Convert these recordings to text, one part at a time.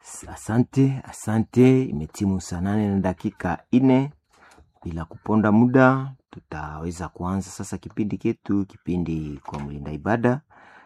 S- Asante, asante. Imetimu saa nane na dakika ine. Bila kuponda muda, tutaweza kuanza sasa kipindi chetu, kipindi kwa mlinda ibada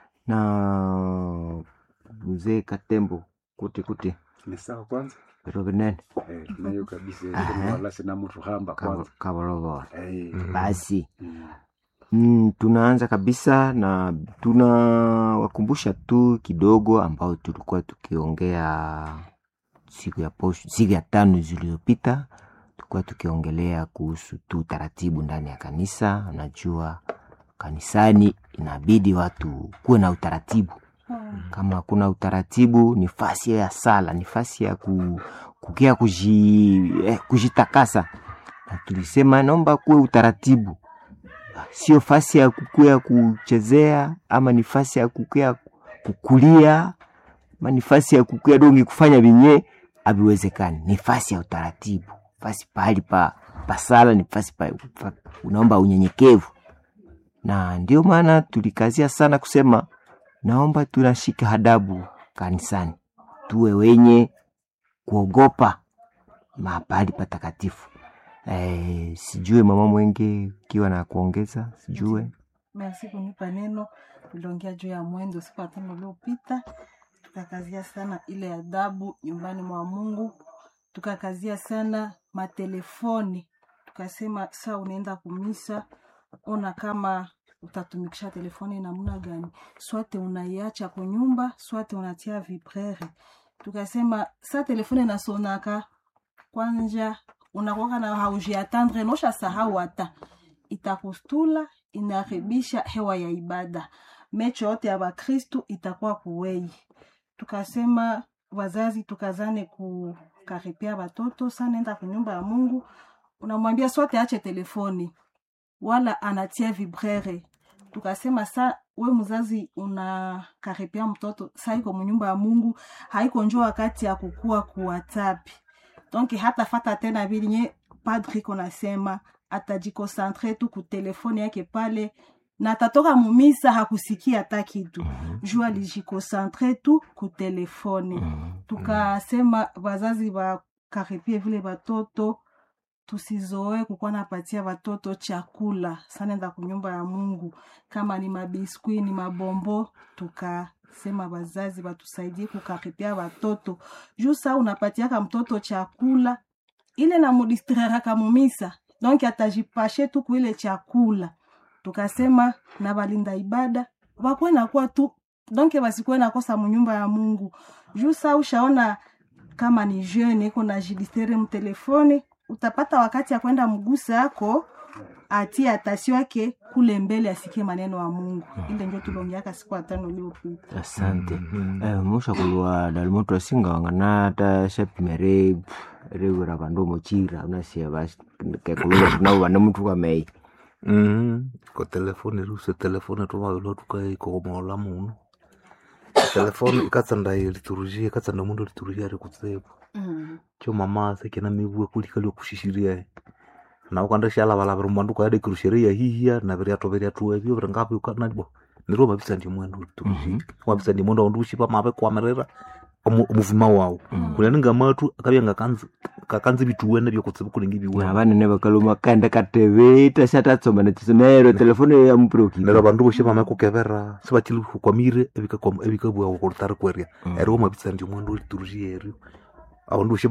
na mzee Katembo kuti kuti ni sawa kwanza perovenene eh, nayo kabisa Aha. wala sina mtu hamba kwanza kavolovora. eh, Basi mm, Mm, tunaanza kabisa na tunawakumbusha tu kidogo ambao tulikuwa tukiongea siku ya posho, siku ya tano zilizopita, tulikuwa tukiongelea kuhusu tu taratibu ndani ya kanisa. Unajua kanisani inabidi watu kuwe na utaratibu. Kama hakuna utaratibu, ni fasi ya sala, ni fasi ya ku, kukia kuji, eh, kujitakasa, na tulisema naomba kuwe utaratibu sio fasi ya kukuya kuchezea ama ni fasi ya kukuya kukulia ama ni fasi ya kukuya dongi kufanya vinye haviwezekani. Ni fasi ya utaratibu, fasi pahali pa pasala, ni fasi pa, pa unaomba unyenyekevu, na ndio maana tulikazia sana kusema naomba tunashika adabu kanisani, tuwe wenye kuogopa mahali patakatifu. Eh, sijue mama Mwenge ukiwa na kuongeza, sijue Merci kunipa neno. Tuliongea juu ya mwendo siku ya tano uliopita, tukakazia sana ile adabu nyumbani mwa Mungu, tukakazia sana matelefoni, tukasema saa unaenda kumisa, ona kama utatumikisha telefoni namna gani, swate unaiacha kwa nyumba, swate unatia vibrere. Tukasema saa telefoni inasonaka kwanja unakwaka na haujiatandre nosha sahau hata itakustula inaharibisha hewa ya ibada mecho yote ya bakristu itakuwa kuwei tukasema wazazi tukazane kukaripia watoto sa nenda kunyumba ya mungu unamwambia swate ache telefoni wala anatia vibrere tukasema sa we mzazi unakaripia mtoto sa iko munyumba ya mungu haiko njo wakati ya kukua kuwatapi donc hata fata tena vinye padri konasema atajikosantre tu kutelefoni yake pale na atatoka mumisa hakusikia hata kitu juu alijikosantre tu kutelefoni tukasema wazazi wakaripie vile watoto tusizoe kukuwa napatia watoto chakula sanenda kunyumba ya mungu kama ni mabiskwi ni mabombo tukasema wazazi watusaidie kukaripia watoto juu saa unapatiaka mtoto chakula ile namudistreraka mumisa donc atajipashe tu kuile chakula tukasema na balinda ibada wakuwe nakuwa tu donc basikuwe nakosa munyumba ya mungu juu saa ushaona kama ni jeune iko na jidistere mtelefoni utapata wakati ya kwenda mgusa yako atie atasio yake kule mbele asikie maneno ya mungu ile njo tulongeaka siku atano uliopita asante eh, musha kulwa dalimoto asinga wangana ta shapimere rewera vandu mochira unasia kekulunga tunao vane mtu kamei Mhm. ko telefoni ruse telefoni tumavilo tukaikomola muno telefoni ikatsanda liturujia ikatsanda mundu liturujia ari kutsevo mm. cho mama sekena mivue kulikali okushishiria nawe kwanda shalavalavira mbandu kwaade kirusheria hihia na viriato viriatu evyo viringapi ukanalibo niro mavisa ndi mwendo liturujia wavisa ndi mwendo aundu ushipa mave kwamerera omu- omuvima wawu kunaninga matu akavya ngakanzi vituwene vyokutsiva kulingi na viwene vanene vakaluma kanda kateve tashatasoma nachiso naero telefoni ya mproki nero vandu voxe vamekukevera sivachili hukwamire evikabua ukulitari kweria eri wamavisa ndi mwandu liturujia eri avandu voxe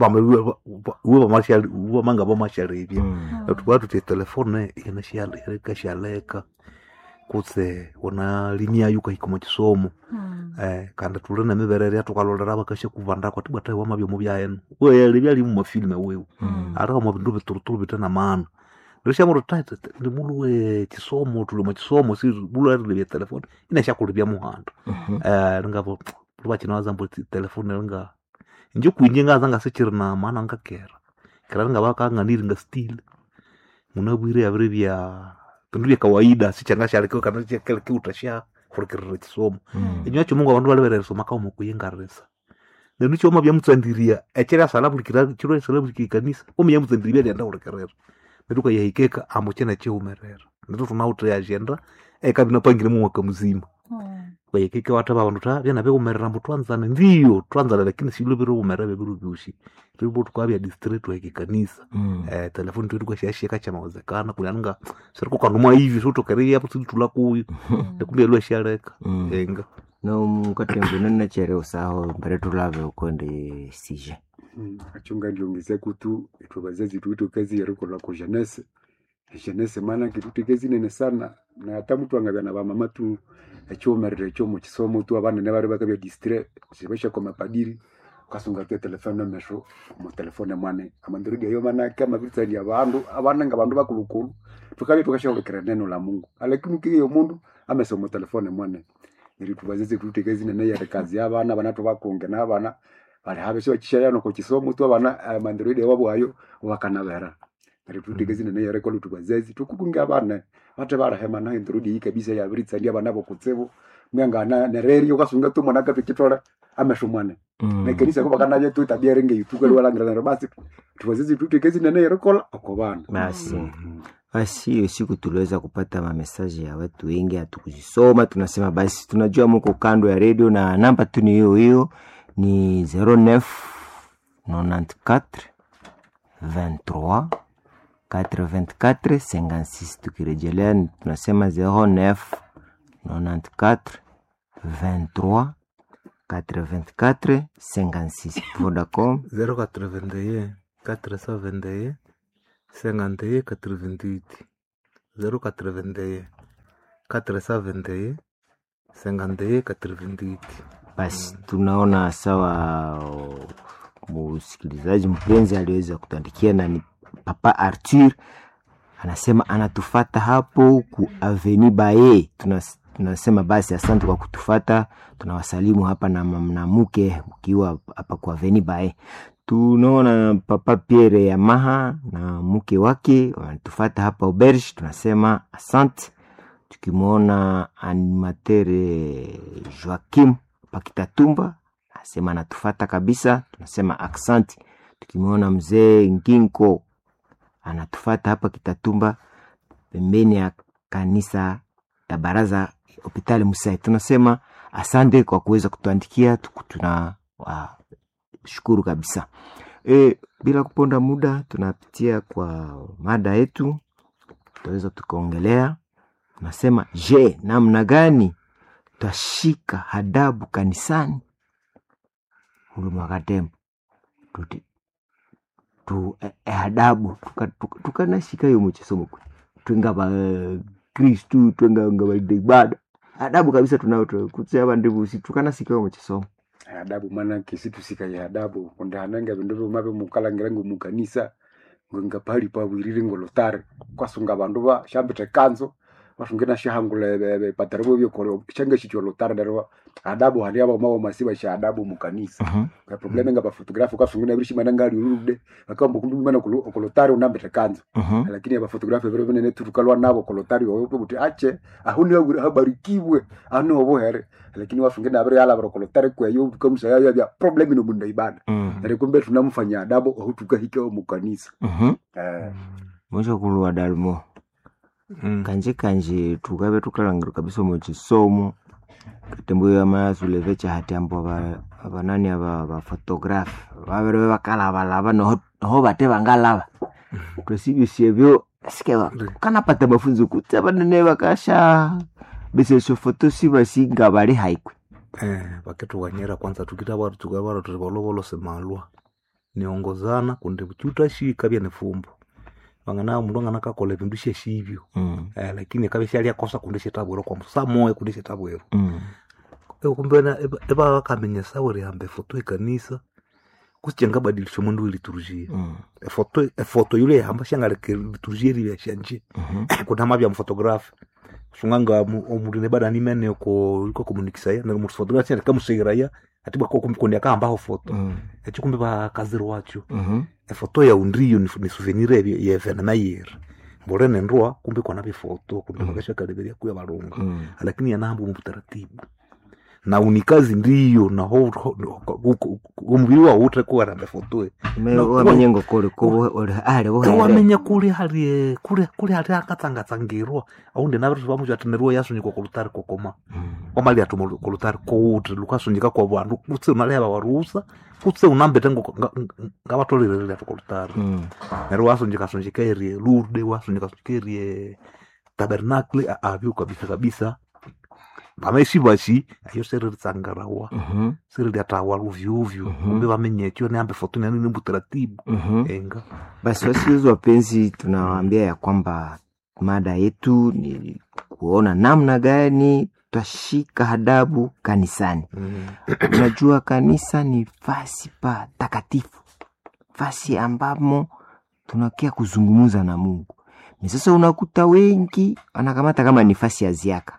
vamanga vamasharevya tuva tuti telefone ikashaleka kutse wana limiayu kahikoma chisomo Mm. eh, kandi tuli na miverere tukalolera vakashe kuvanda kwati bwata wama vyomo vyaenu weyeli vyali mumafilme wewu ati kama vindu vituruturu vitena maana ndishamuro taite ndi mulu we chisomo tuli mwa chisomo si mulu ari vya telefoni inashakulivya muhanda eh ngavo luvachina zambo telefoni linga nje kwinye ngaza ngasichiri na maana ngakera kera linga vakang'aniri nga stile munabwire yaviri vya vindu vya kawaida sichangashalekeo kana chakelekeutasha kurekerera chisomo inywacho mungu avandu valiverereso makauma kuyengarisa nenu choma vyamutsandiria echeri asalavulikira chiro asalavulikira ikanisa omi yamutsandiria vyalienda kurekerera netu kayahikeka ambo chena cheumerera netu tunauta yajenda ekavina pangire mumwaka muzima Mm. kwayekeke watava vandu ta vyana vekumerera mbu twanzane ndiyo twanzane lakini silo viri kumerera veviru vyushi virivo tukavya district weke kanisa Mm. eh, telefoni twetu kwashashika chamawezekana kuliananga siri kukandumwa hivi sotokereya pusitula kuyu ndikumbe lwashaleka Mm. enga no mukatembune nachere usaho mbere tulave ukonde sije Mm, achunga ndiongeze kutu itwe bazazi tuito kazi yarikola ku jeunesse jeunesse maana kitu kazi nene sana na hata mtu angabya na bamama tu ekyomerere ekyo mu kisomo tu abana ne bari bakabya distre sibesha kwa mapadiri kasunga ke telefone mesho mu telefone mwane amandirudi ayo maana kama vita ya bandu abana nga bandu bakulukulu tukabya tukashobekera neno la Mungu lakini kiyo mundu amesoma mu telefone mwane ili tubazize tuite kazi nene ya kazi abana banatu bakunge n'abana bali habe sio kishayano ko kisomo tu abana amandirudi wabo ayo wakanabera ari tutegezi nene yare kolo tubazazi tukukunga abana bate barahema nayo ndirudi iyi kabisa ya biritsa ndi abana bokutsebo mwanga na nereri yokasunga tu mwana kape kitore amesho mwana Mm. na kanisa ko bakana je tu tabia renge yutuka lwala ngira basi tubazazi tutegezi nene yare kolo akobana basi basi hiyo siku tuliweza kupata mamesaji ya watu wengi hatukuzisoma tunasema basi tunajua muko kando ya redio na namba tu ni hiyo hiyo ni 09 94 23 84 56 tukirejelea ni- tunasema 09 94 23 84 56 vodacom 081 421 51 88 081 421 51 88 basi tunaona sawa o, msikilizaji mpenzi aliweza kutuandikia na ni papa arthur anasema anatufata hapo ku aveni baye Tunas, tunasema basi asante kwa kutufata tunawasalimu hapa na mnamuke ukiwa hapa kwa aveni baye tunaona papa pierre yamaha na mke wake wanatufata hapa auberge tunasema asante tukimwona animatere joakim pakitatumba asema anatufata kabisa tunasema aksanti tukimwona mzee nginko anatufata hapa kitatumba pembeni ya kanisa ya baraza hopitali musai tunasema asante kwa kuweza kutuandikia tuku- tuna wa, shukuru kabisa e, bila kuponda muda tunapitia kwa mada yetu tutaweza tukaongelea nasema je namna gani twashika hadabu kanisani huduma katembo tuti tu eh, eh, adabu tukanashika tuka, tuka tukanashika hiyo muchisomo kwe twenga ba kristu twenga nga baide ibada adabu kabisa tunayo tu- kutse abandibusi tukanasika hiyo muchisomo adabu maana kisitu sika ya adabu konde hananga bindu bimabe mukalangira ngo mukanisa ngo ngapali pa wirire ngo lotare kwasunga bandu ba shambite kanzo basungena shahangule bebe patarbo byo koro changa chicho lotare darwa adabu hali aba mawo masiba sha adabu mukanisa Mhm. ka probleme nga ba photographe kwasungena bishi mananga ali urude bakamba kundu mana ku lotare unambite kanzo Mhm. lakini aba photographe bero bene turukalwa nabo ku lotare wo buti ache ahuni habarikiwe anu obohere lakini wasungena abere yala baro ku lotare kwa yo tukamsa ya ya problem no munda ibada Mhm. nare kumbe tunamfanya adabu aho tukahika mu kanisa Mhm. eh mwisho kulwa dalmo Mm. kanje kanje tukabe tukalangira kabisa muchisomo katembo ya mayazuleve chahati ambo aba- abanani aba abafotografi babere bakalabalaba noho noho bate bangalaba twesibisye byo sike ba- kanapata mafunzo kuti abanene bakasha besesho foto sibasinga bali haikwe eh, vakituwanyira kwanza tukita vatu tukavara turi valovolo semalwa niongozana kundi chutashika vya nifumbo vangana mundu angana kakola vindu sheshivyo Mm, eh, lakini kave shalyakosa kundi shetabwero kwa msa moya kundi shetabwero mm, kumbena eva vakamenyesa uri hambe foto ikanisa kusijenga badilisho mundu iliturujia mm, efoto efoto yule yahamba shangaleke liturujia rivya shanje mhm, kunama vya mfotografi sunganga omundu nebada nimene ko iko komunikisaya na mu fotografi ya kamuseiraya atibwa ko kumkundi akahambaho foto mm, echo kumbe bakaziri wacho mhm, efoto ya undriyo ni, ni souvenir ebyo ye evenema yera mbore nendroa kumbe kona bifoto kumbe Mm. bakashakaleberia kuya balunga mm, lakini yanahamba mu butaratibu na unikazi ndiyo na ho- ho- ho- gu- omubiri wawu utrekuwaranda fotoe No, wamenye ngokole ale wohere wamenya kuli hali kuli kuli hali akatsangatsangirwa aundi navitu vamuchatineriwa yasunyikwa kulutari kokoma kwamali atuma kulutari kouti lukasunyika kwa vandu kutse unaleva warusa kutse unambete ngavatolirerere atu kulutari neryo wasunyikasunjika erie lurde wasunyikasunjika erie tabernakle avyo kabisa kabisa vamaishi vashi ayo seriritsangarawa siriliatawa luvyuvyu Mhm. kumbe vamenyekyo neambe foto nanini butaratibu enga basi wasikilizaji wapenzi tunawaambia ya kwamba mada yetu ni kuona namna gani twashika adabu kanisani Mm. unajua kanisa ni fasi pa takatifu fasi ambamo tunakia kuzungumuza na mungu ni sasa unakuta wengi wanakamata kama ni fasi ya ziaka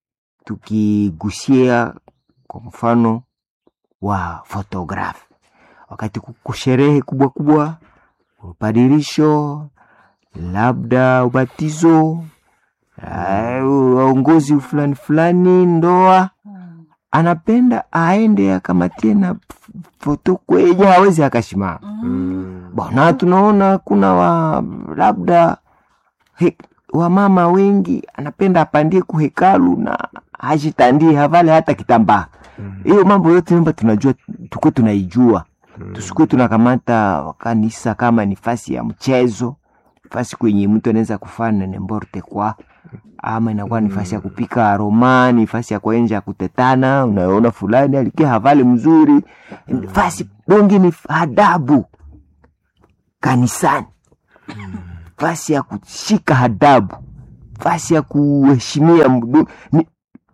tukigusia kwa mfano wa fotografi wakati kuko sherehe kubwa kubwa upadirisho labda ubatizo ah, uongozi fulani fulani ndoa Mm. anapenda aende akamatie na f- foto kwenye hawezi akashimama Mm. Mm. bona tunaona kuna wa labda he, wamama wengi anapenda apandie kuhekalu na hajitandie havale hata kitambaa Mm. hiyo mambo yote mba tunajua tukuwe tunaijua Mm. tusikuwe tunakamata kanisa kama ni fasi ya mchezo fasi kwenye mtu anaweza kufanya nemborte kwa ama inakuwa ni fasi ya kupika romani fasi ya kuenja kutetana unaona fulani alikia havali mzuri fasi dongi ni adabu kanisani fasi ya kushika adabu fasi ya kuheshimia mdu- ni,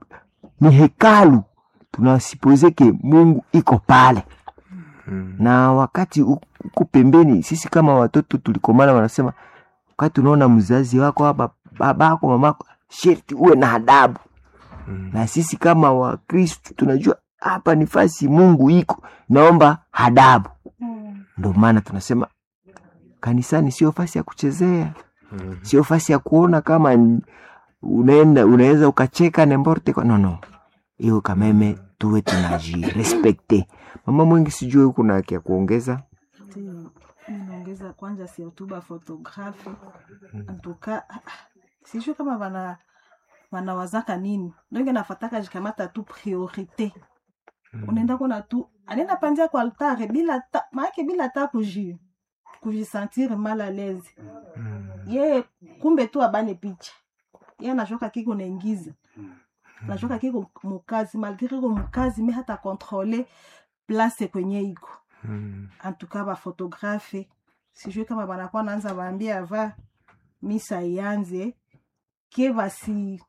ni hekalu tunasipozeke mungu iko pale Mm. na wakati u- uko pembeni sisi kama watoto tulikomana wanasema wakati unaona mzazi wako hapa babako mamako sherti uwe na adabu Mm. na sisi kama wakristu tunajua hapa ni fasi mungu iko naomba adabu Mm. ndo maana tunasema kanisani sio fasi ya kuchezea Mm. sio fasi ya kuona kama n- unaenda unaweza ukacheka nemborte kwa- no no hiyo kameme tuwe tunajirespekte mama mwengi sijui huku na haki ya kuongeza Ndio, mi naongeza kwanja si hotuba fotografi antuka sijui kama wana wanawazaka nini ndonge nafataka jikamata tu priorite unaenda kona tu anaenda panzia kwa altare bila ta maake bila ta kuji kujisentir mal à l'aise Mm. ye kumbe tu abane picha ye anashoka kiko naingiza nashoka kiko mukazi malgre iko mukazi me hata kontrole place kwenye iko Mm. antuka bafotografe sijui kama banakuwa naanza baambia ava misa ianze ke basi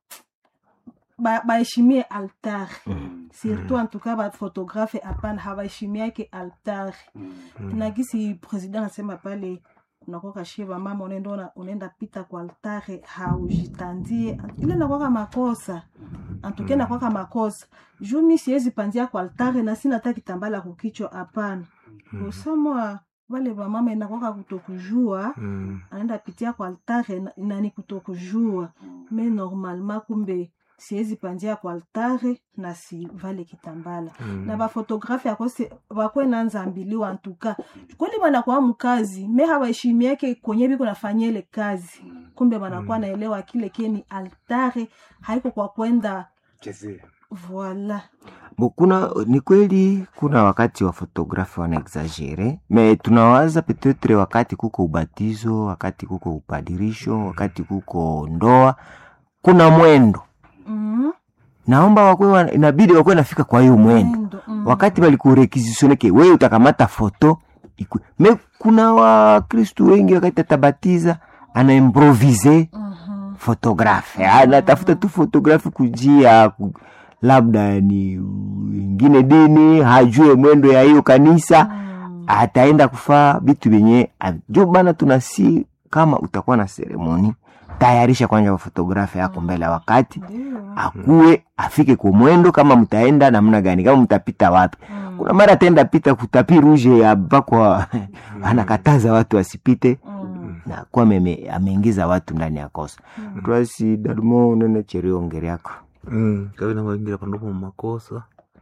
ba- baheshimie altar surtout antuka bafotografe hapana habaheshimiake altar na gisi president anasema pale unakoka shiva mama unaenda ona- unaenda pita kwa altare haujitandie ile nakwaka makosa antuke nakwaka makosa juu mi siwezi pandia kwa altare na sina hata kitambala kukichwa hapana usamwa wale wamama inakwaka kutokujua Mm. anaenda pitia kwa altare na- nani kutokujua me normalement kumbe siwezi pandia kwa altare na si vale kitambala Mm. na bafotografi akose bakwe nanzambiliwa antuka kweli banakuwa mkazi me hawaheshimiake kwenye biko nafanyia ile kazi kumbe banakuwa naelewa kile keni altare haiko kwa kwenda chezea voila Bo, kuna ni kweli kuna wakati wa fotografi wanaexagere me tunawaza petetre wakati kuko ubatizo wakati kuko upadirisho wakati kuko ndoa kuna mwendo mm naomba wakwe wa, inabidi wakwe nafika kwa hiyo mwendo Mwendo, mm. wakati balikurekizishoneke wewe utakamata foto ikwe. me kuna wakristu wengi wakati atabatiza anaimprovize Mhm. fotografe anatafuta tu fotografi kujia ku, labda ni ingine dini hajue mwendo ya hiyo kanisa Mm. ataenda kufaa vitu vyenye jo bana tunasi kama utakuwa na seremoni tayarisha kwanja fotografi yako mbele ya wakati Ndio. akuwe afike kwa mwendo kama mtaenda namna gani kama mtapita wapi Mm. kuna mara ataenda pita kutapi ruje abakwa anakataza watu wasipite Mm. na kuwa meme- ameingiza watu ndani ya kosa Mm. twasi dalumo unene cherio ngeri yako Mm. kavina vaingira pandopo mumakosa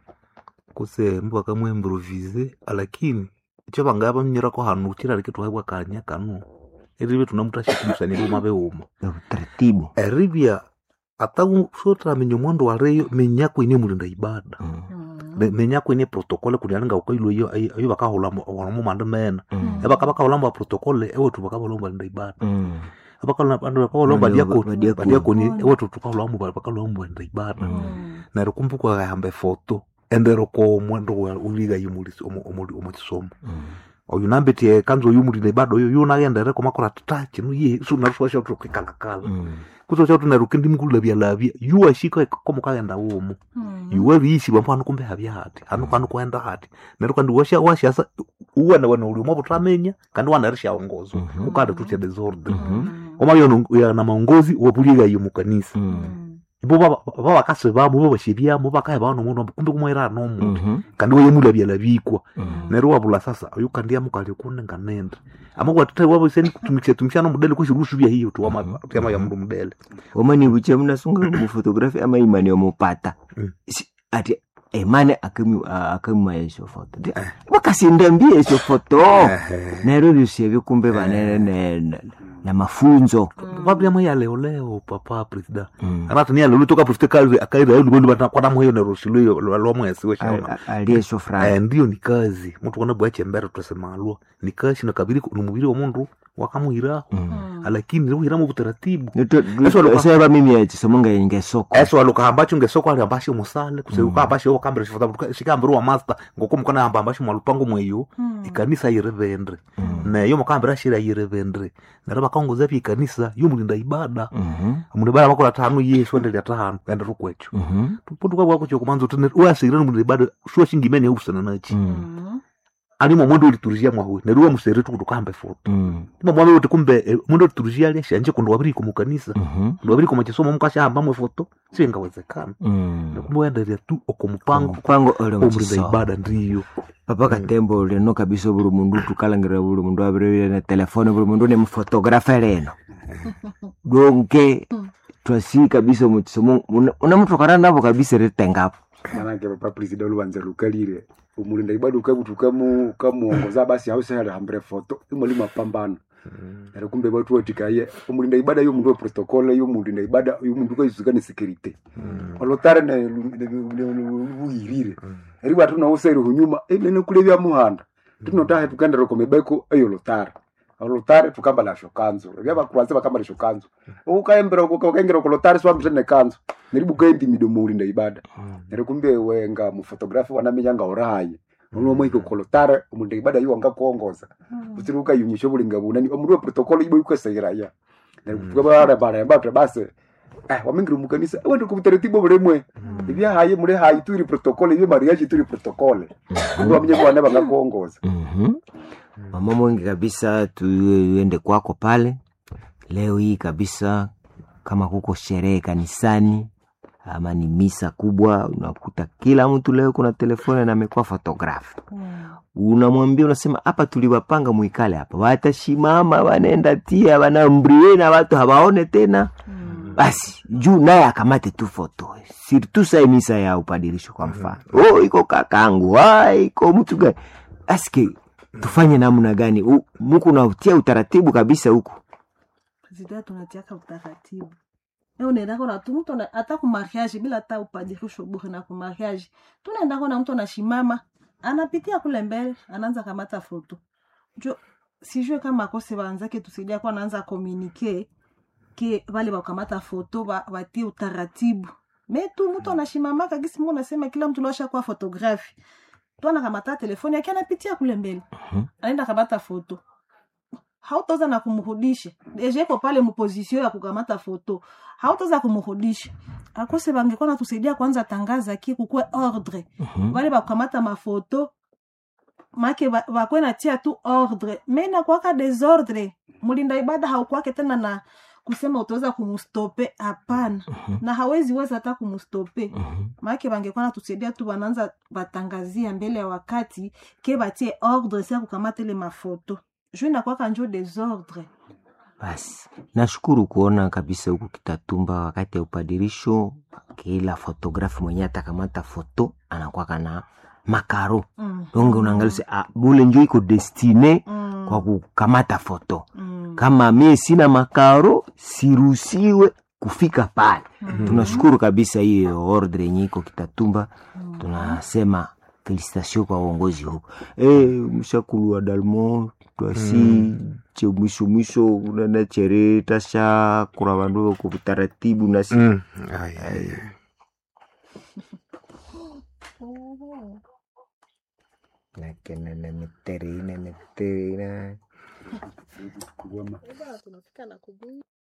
kuse mbu bakamwimprovise lakini icho bangaya bamnyirako hanu chirari kitwaibwa kanya kanu eribe tunamutashikumusanirie mabeuma utaratibu eribya ata sotamenya omwandu wariyo menyako ine mulinda ibada Mm, Me- menyako ine protokole kulialinga ukailo iyo ayo ayo bakahulamo walamu manda mena mm, ebaka bakahulamo protokole ewetu bakahulamo balinda ibada mm, bakahulamo Bali- badiakoni badiakoni. badiakoni ewetu tukahulamo bakahulamo balinda ibada Mm. neryo kumbuka gahamba efoto endero ko omwandu uliga yimulisi omukisomo mm. oyu nambetie kanzo oyu mulinda ibada oyo yunagendere komakora tata chino ye sunaruswasha tukikalakala Mm. kusocha tunaruka ndimukulavyalabya yuwashika komukagenda womo yuwabiyisibwa mpo hanu kumbe habya hati hanu hanu kwenda hati neryo kandi washa washasa uwana wana uli umwe butamenya kandi wanarisha ongozo Mhm. ukanda tutya desordre Mhm. oma yono yana maongozi wabuliga yo mukanisa Mm. ibo babakase bamo babashibyamo bakaye bano muno kumbe kumwera nomuntu Mhm. kandi wayemulabyalabikwa Mm. neryo wabula sasa oyu kandi amukali kune nganende amakwatita waboseni kutumikisha tumishana mudele kweshirusu bya hiyo tu ama ya mundu mudele omani buche munasunga mufotografi ama imani omupata Mm. Si- ati emane akamima esho foto Ndi- bakasindambia esho foto neryo byosebye kumbe banene ne- ne- na mafunzo vabyamo yaleoleo papa presida Mm. anati ni alelo toka presida kazi akaira yulu bolu bana kwa namwe yone rosilo lwa mwezi we A- shama a- ali esho eh franga ndio ni kazi mtu kona bwache mbere tusemalwa ni kazi na kabiri ni mubiri wa mundu wakamuhira lakini ni uhira mu butaratibu Eso lo- seba mimi ekisomo ngayengesoko eso aluka ambacho ngesoko ali ambacho musale kuseuka ambacho kambere shifata shikambere wa master ngoko mukana amba ambacho mwalupango mweyo ikanisa yirevendre neyo mukambere ashira yirevendre nero bakongoza pya ikanisa yo mulinda ibada mundu ibada makola tano yesu endelea tano enda rukwecho tupotuka bwako chokumanza utene wasirira mulinda ibada shuwa shingimene usana nachi alimo mwendo uliturizia mwawe neruwa musere tukutukambe foto ima mwawe uti kumbe eh, mwendo uliturizia ali ashanje kundu wabiri ku mukanisa kundu wabiri ku machisomo mukashamba mwe foto singawezekana kumbe wendelea tu oko mupango mupango ole omulinda mukisomo ibada ndiyo papa katembo leno kabisa buli mundu tukalangirira buli mundu abirire na telefone buli mundu nemufotografe leno donke twasi kabisa mukisomo unamutokana nabo kabisa ritengapo manake papa presida olubanza lukalire umulinda ibada ukabuti ukamu ukamuongoza basi hause hali hambere foto imali mapambano nare kumbe batu watikaye umulinda ibada yo mundu wa protokole yo mulinda ibada yo mundu kaisuka ni security olotare ne luyirire eri batu na usere hunyuma ene kulebya muhanda tunotahe tukandero komebeko eyo lotare olotare tukambala shokanzo ebya bakuranze bakambala shokanzo ukaembera ukaengera kolotare swambitene kanzo neribu kaendi midomo ulinda ibada nere kumbe wenga mufotografi wanamenya nga orahaye unomwe iko kolotare umundu ibada yo wanga kuongoza utiri ukayunyisha bulinga bunani omundu wa protokolo ibo yukasairaya nere kutuka bara bara bara base eh wamingira mukanisa wende kubutaratibu bulemwe ibya haye muri haye turi protokole ibyo mariage turi protokole ndo wamenye ko wana banga kuongoza Mhm. mama mwengi kabisa tuende kwako pale leo hii kabisa kama kuko sherehe kanisani ama ni misa kubwa unakuta kila mtu leo kuna telefone na amekuwa fotografi unamwambia unasema hapa tuliwapanga mwikale hapa watashimama wanaenda tia wanambrie na watu hawaone tena basi juu naye akamate tu foto sirtu sai misa ya upadirisho kwa mfano oh iko kakangu ah iko mtu gani aske tufanye namna gani U- muku nautia utaratibu kabisa huku presida tunatiaka utaratibu e unaendako na tu mtu ana- hata kumariage bila hata upadirisho bure na kumariage tunaendako na mtu anashimama anapitia kule mbele anaanza kamata foto jo sijue kama akose wanzake tusaidia kwa anaanza komunike ke vale wakamata foto wa- watie utaratibu me tu mtu anashimamaka gisi mu nasema kila mtu losha kuwa fotografi tu anakamata telefoni yake anapitia kule mbele Mhm. anaenda kamata foto hautaweza na kumrudisha deja iko pale mupozisio ya kukamata foto hautaweza kumrudisha akose bangekuwa natusaidia kwanza tangaza ki kukwe ordre Mhm. vale bakukamata mafoto make ba- bakwe natia tu ordre me nakwaka desordre mulinda ibada haukwake tena na kusema utaweza kumustope hapana Mhm. na hawezi weza hata kumustope Mhm. maake bangekuwa natusaidia tu bananza batangazia mbele ya wakati ke batie ordre sia kukamata ile mafoto juu inakwaka njo desordre basi nashukuru kuona kabisa huku kitatumba wakati ya upadirisho kila fotografi mwenye atakamata foto anakwaka na makaro Mm. donge unaangalia se, ah, bule njo iko destine Mm. kwa kukamata foto Mm. kama mie sina makaro siruhusiwe kufika pale Mm. tunashukuru kabisa hiyo ordre yenye iko kitatumba Mm. tunasema felicitation kwa uongozi huko e, mshakulu wa dalmo twasi Mm. che mwisho mwisho unana chere tasha kura vandu ko taratibu nasi Mm. Ai, ai, ai. nakenene mitere ine mitere ine Kuwama. tunafika na kubuyu